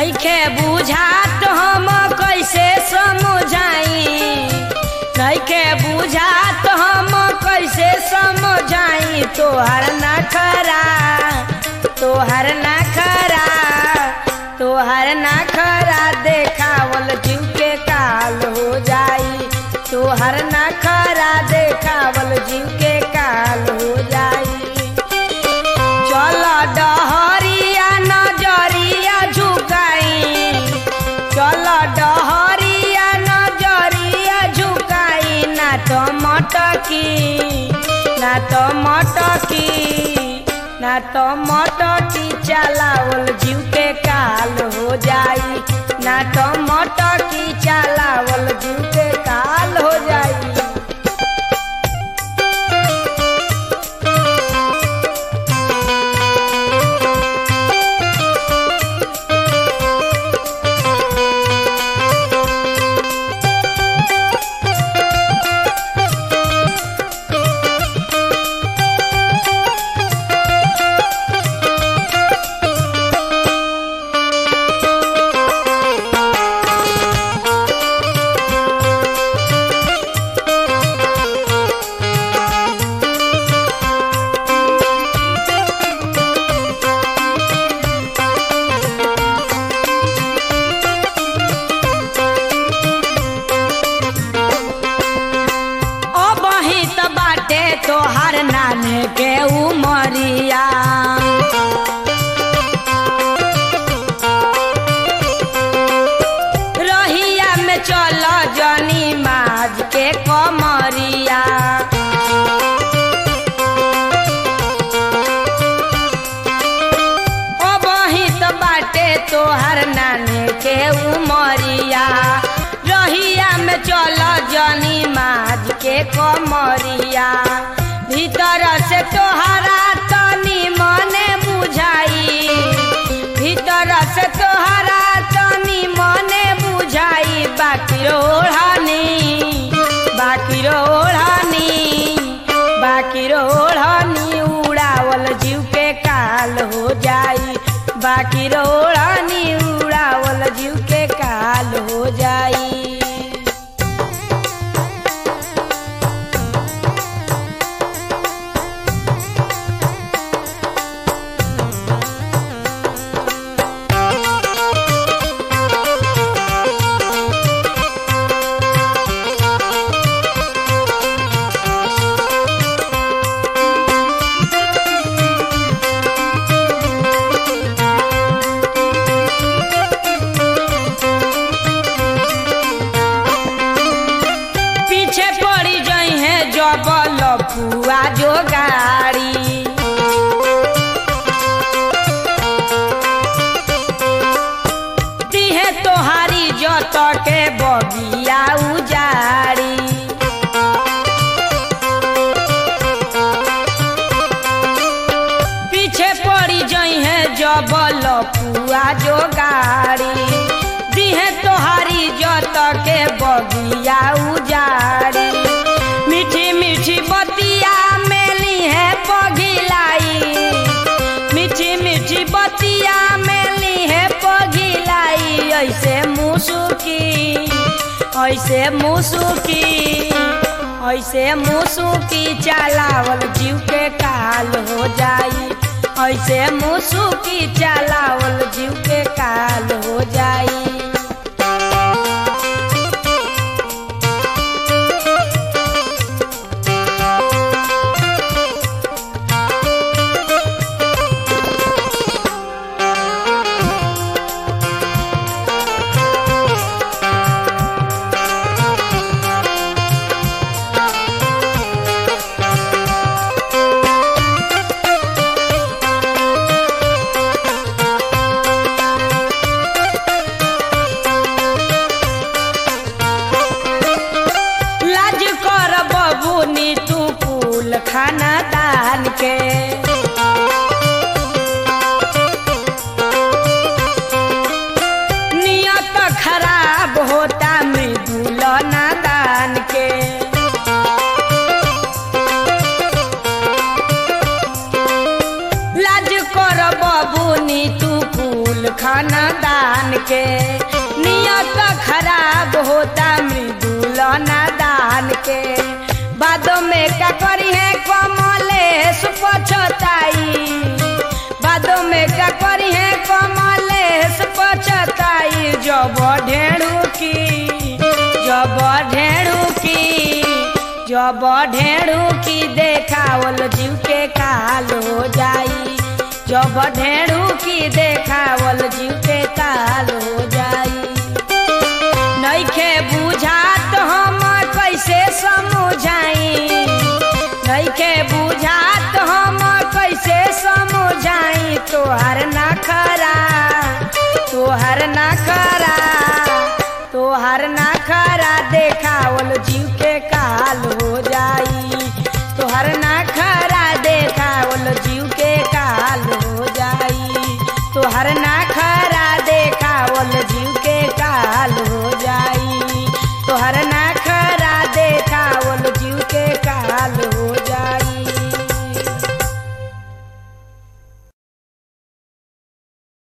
नइखे बुझात हम कैसे समझाई नइखे बुझात हम कैसे समझाई तोहर नखरा तोहर नखरा तोहर नखरा देखावल जीव के काल हो जाई तोहर नखरा देखावल जीव के काल हो जाई चल डहरिया नजरिया झुकाई चल डहरिया नजरिया झुकाई ना तो मटकी ना तो मटकी ना तो मटकी चलावल जीव के काल हो जाई ना तो मटकी चलावल जीव के काल हो जाई अबही त बाटे तोहर नाने के उमरिया रहिया में चल जनी माज के कमरिया अबही त बाटे तोहर नाने के उमरिया रहिया में चल जनी माज के कमरिया भीतर से तोहरा तनी मने बुझाई भीतर से तोहरा तनी मने बुझाई बाकी ओढ़नी बाकी ओढ़नी बाकी ओढ़नी उड़ावल जीव के काल हो जाई बाकी ओढ़नी उड़ावल जीव के काल हो जाई पीछे पड़ी जई है जबल पुआ जो गाड़ी दिहे तोहारी जत के बगिया उजाड़ी पीछे पड़ी जई है जबल पुआ जो गाड़ी दिहे तोहारी जत के बगिया उजाड़ी मीठी मीठी बतिया मेली है पगिलाई मीठी मीठी बतिया मेली है पगिलाई ऐसे मुसुकी ऐसे मुसुकी ऐसे मुसुकी चलावल जीव के काल हो जाई ऐसे मुसुकी चलावल जीव के काल हो जाई लाज कर बबुनी तू कुल खाना दान के नियत खराब होता मृदुल नादान के लाज कर बबुनी तू कुल कुल खानदान के नियत खराब होता मृदुल नादान के बादों में का करी है कमलेश पछताई बादों में का करी है कमलेश पछताई जब ढेड़ू की जब ढेड़ू की जब ढेड़ू की देखावल जीव के काल हो जाई जब ढेड़ू की देखावल जीव के काल हो जाई नइखे बुझात हम कैसे समझाई नइखे बुझात हम कैसे समझाई तोहार ना